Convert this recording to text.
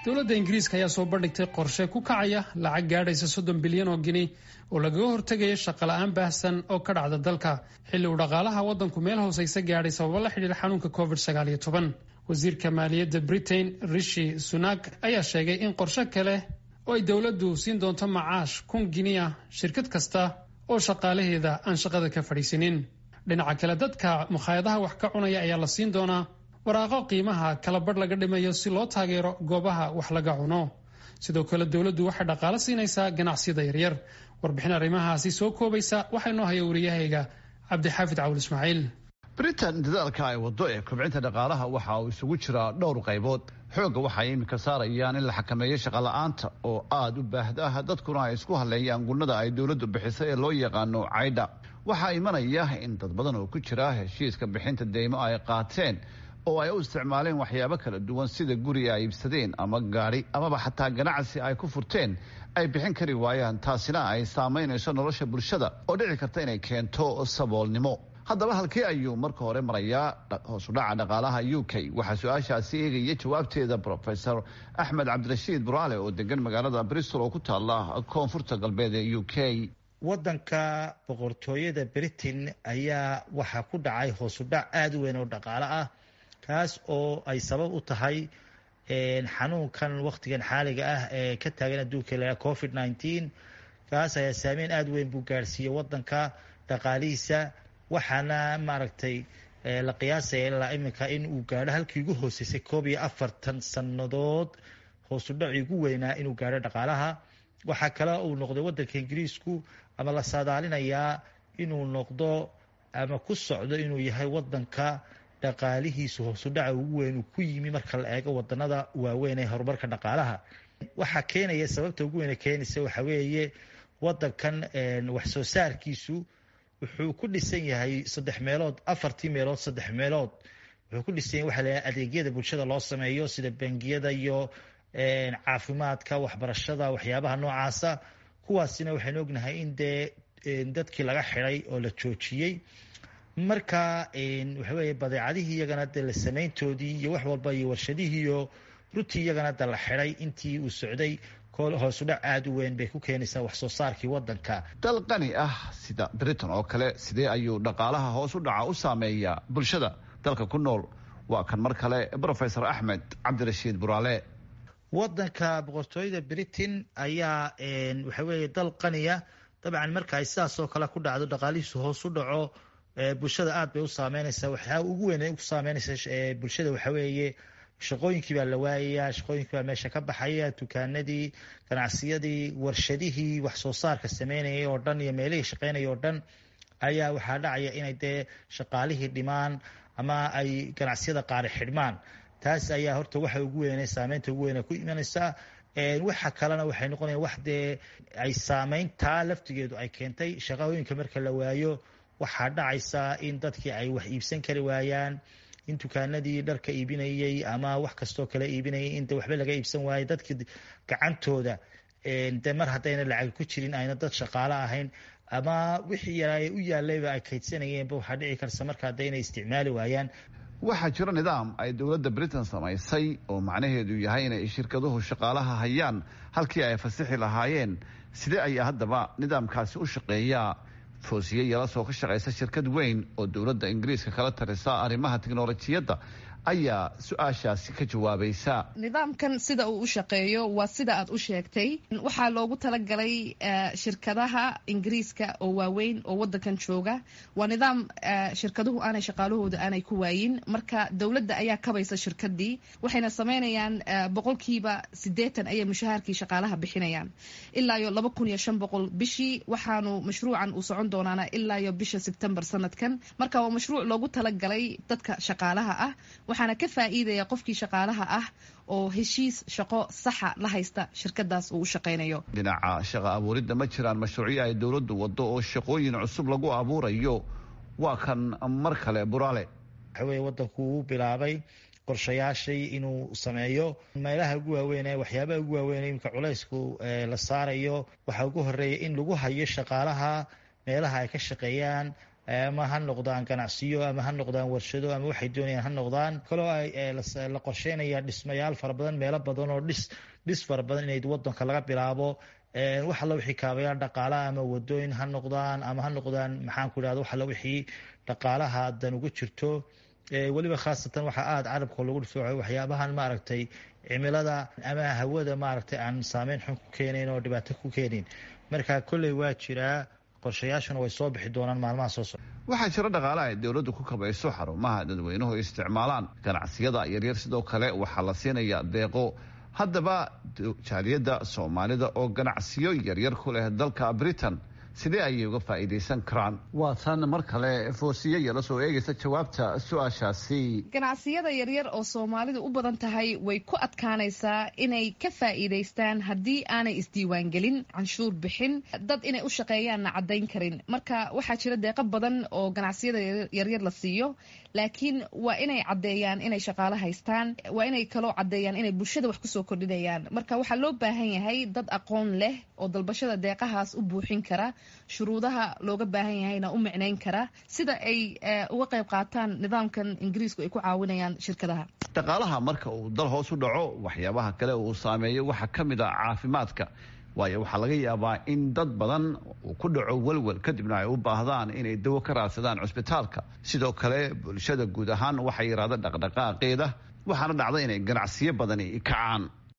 dowladda ingiriiska ayaa soo bandhigtay qorshe ku kacaya lacag gaadhaysa soddon bilyan oo gini oo lagaga hortegaya shaqola'aan baahsan oo ka dhacda dalka xilli uu dhaqaalaha waddanku meel hoosaysa gaadhay sababo la xidhiira xanuunka covid sagaal iyo toban wasiirka maaliyadda britain rishi sunak ayaa sheegay in qorshe kale oo ay dowladdu siin doonto macaash kun gini ah shirkad kasta oo shaqaalaheeda aan shaqada ka fadhiisinin dhinaca kale dadka mukhaayadaha wax ka cunaya ayaa la siin doonaa waraaqo qiimaha kala badh laga dhimayo si loo taageero goobaha wax laga cuno sidoo kale dowladdu waxay dhaqaalo siinaysaa ganacsiyada yaryar warbixin arrimahaasi soo koobaysa waxaa inoo haya wariyahayga cabdixaafid cawul ismaaciil britain dadaalka ay waddo ee kobcinta dhaqaalaha waxa uu isugu jiraa dhowr qaybood xoogga waxay iminka saarayaan in la xakameeyo shaqola'aanta oo aada u baahda dadkuna ay isku halleeyaan gunnada ay dowladdu bixisay ee loo yaqaano caydha waxaa imanaya in dad badan oo ku jira heshiiska bixinta deymo ay qaateen oo ay u isticmaaleen waxyaabo kala duwan sida guri ay iibsadeen ama gaadhi amaba xataa ganacsi ay ku furteen ay bixin kari waayaan taasina ay saamaynayso nolosha bulshada oo dhici karta inay keento saboolnimo haddaba halkee ayuu marka hore marayaa hoosudhaca dhaqaalaha u k waxaa su-aashaasi eegaya jawaabteeda rofesor axmed cabdirashiid buraale oo degan magaalada bristol oo ku taala koonfurta galbeed ee u k waddanka boqortooyada britain ayaa waxaa ku dhacay hoosudhac aada u weyn oo dhaqaale ah kaas oo ay sabab u tahay xanuunkan wakhtigan xaaliga ah ee ka taagan adduunka la covid nineteen kaas ayaa saameyn aada weyn buu gaadhsiiyey waddanka dhaqaalihiisa waxaana maaragtay la qiyaasaya ilaa iminka in uu gaadho halkii ugu hooseysay koob iyo afartan sannadood hoosudhacii ugu weynaa inuu gaadho dhaqaalaha waxaa kale uu noqday waddanka ingiriisku ama la saadaalinayaa inuu noqdo ama ku socdo inuu yahay waddanka dhaqaalihiisu hoosudhaca ugu weyn uu ku yimi marka la eego wadanada waaweyn ee horumarka dhaqaalaha waxaa keenaya sababta ugu weyn keenaysa waxaa weeye wadankan wax soo saarkiisu wuxuu ku dhisan yahay saddex meelood afartii meelood saddex meelood wuxuu ku dhisan yahay waxa la yidhaha adeegyada bulshada loo sameeyo sida bangiyada iyo caafimaadka waxbarashada waxyaabaha noocaasa kuwaasina waxaynu ognahay in dee dadkii laga xiday oo la joojiyey marka waxa weeye badeecadihii iyagana de la samayntoodii iyo wax walba iyo warshadihii iyo runtii iyagana de la xiday intii uu socday hoosudhac aada u weyn bay ku keenaysaa wax soo saarkii wadanka dal qani ah sida britain oo kale sidee ayuu dhaqaalaha hoos u dhaca u saameeyaa bulshada dalka ku nool waa kan mar kale rofesor axmed cabdirashiid buraale wadanka boqortooyada britain ayaa waxa weeye dal qaniya dabcan marka ay sidaas oo kale ku dhacdo dhaqaalihiisu hoos u dhaco bulshada aad bay u saameynaysaa waxaa ugu weyn ku saameynaysa bulshada waxa weeye shaqooyinkii baa la waayayaa shaqooyinkii baa meesha ka baxaya dukaanadii ganacsiyadii warshadihii wax soo saarka sameynayay oo dhan iyo meelihii shaqeynaya oo dhan ayaa waxaa dhacaya inay dee shaqaalihii dhimaan ama ay ganacsiyada qaari xidhmaan taas ayaa horta waxa ugu weyn saameynta ugu weyn ku imanaysaa waxa kalena waxay noqonaya wax dee ay saameyntaa laftigeedu ay keentay shaqooyinka marka la waayo waxaa dhacaysa in dadkii ay wax iibsan kari waayaan in dukaanadii dharka iibinayey ama wax kastoo kale iibinayay in de waxba laga iibsan waayo dadkii gacantooda de mar haddayna lacag ku jirin ayna dad shaqaalo ahayn ama wixii yaraay u yaalayba ay kaydsanayeenba waxaa dhici karta marka hadda inay isticmaali waayaan waxaa jira nidaam ay dowladda britain samaysay oo macnaheedu yahay inay shirkaduhu shaqaalaha hayaan halkii ay fasixi lahaayeen sidee ayaa haddaba nidaamkaasi u shaqeeyaa foosiye yalasoo ka shaqaysa shirkad weyn oo dowladda ingiriiska kala tarisa arrimaha tiknolojiyadda ayaa su-aashaasi ka jawaabaysa nidaamkan sida uu u shaqeeyo waa sida aad u sheegtay waxaa loogu talagalay shirkadaha ingiriiska oo waaweyn oo wadankan jooga waa nidaam shirkaduhu aanay shaqaalahooda aanay ku waayin marka dowladda ayaa kabaysa shirkadii waxayna sameynayaan boqolkiiba sideetan ayay mushaharkii shaqaalaha bixinayaan ilaa iyo laba kun iyo shan boqol bishii waxaanu mashruucan uu socon doonaana ilaa iyo bisha sebtembar sanadkan marka waa mashruuc loogu talagalay dadka shaqaalaha ah waxaana ka faa'iidaya qofkii shaqaalaha ah oo heshiis shaqo saxa la haysta shirkadaas uu u shaqaynayo dhinaca shaqa abuuridda ma jiraan mashruucyo ay dowladdu waddo oo shaqooyin cusub lagu abuurayo waa kan mar kale buraale waxa weye waddanku uu bilaabay qorshayaashii inuu sameeyo meelaha ugu waaweyn waxyaabaha ugu waaweyn imika culaysku la saarayo waxaa ugu horeeya in lagu hayo shaqaalaha meelaha ay ka shaqeeyaan ama ha noqdaan ganacsiyo ama ha noqdaan warshado ama waxay doonayaan ha noqdaan kaloo la qorsheynaya dhismayaal fara badan meelo badan oo dhis dhis fara badan inay wadanka laga bilaabo wax alla wixii kaabayaal dhaqaalaha ama wadooyin ha noqdaan ama ha noqdaan maxaan ku idhahda wax alla wixii dhaqaalaha dan ugu jirto weliba khaasatan waxaa aada carabka lagu dhifooco waxyaabahan maaragtay cimilada ama hawada maaragtay aan saameyn xun ku keenayn oo dhibaato ku keenayn marka kolley waa jiraa qorshayaashuna way soo bixi doonaan maalmaha soo socda waxaa jira dhaqaalaha ay dowladdu ku kabayso xarumaha dadweynuhu isticmaalaan ganacsiyada yaryar sidoo kale waxaa la siinaya deeqo haddaba jaaliyadda soomaalida oo ganacsiyo yaryar ku leh dalka britain sidee ayay uga faa'iidaysan karaan waa tan mar kale foosiye yala soo eegaysa jawaabta su-aashaasi ganacsiyada yaryar oo soomaalidu u badan tahay way ku adkaanaysaa inay ka faa'iidaystaan haddii aanay isdiiwaangelin canshuur bixin dad inay u shaqeeyaanna caddayn karin marka waxaa jira deeqo badan oo ganacsiyada yaryar la siiyo laakiin waa inay caddeeyaan inay shaqaalo haystaan waa inay kaloo caddeeyaan inay bulshada wax kusoo kordhinayaan marka waxaa loo baahan yahay dad aqoon leh oo dalbashada deeqahaas u buuxin kara shuruudaha looga baahan yahayna u micnayn kara sida ay uga qayb qaataan nidaamkan ingiriisku ay ku caawinayaan shirkadaha dhaqaalaha marka uu dal hoos u dhaco waxyaabaha kale uu saameeyo waxaa ka mid ah caafimaadka waayo waxaa laga yaabaa in dad badan uu ku dhaco welwel kadibna ay u baahdaan inay dawo ka raadsadaan cusbitaalka sidoo kale bulshada guud ahaan waxay yidhahda dhaqdhaqaaqeeda waxaana dhacda inay ganacsiyo badani kacaan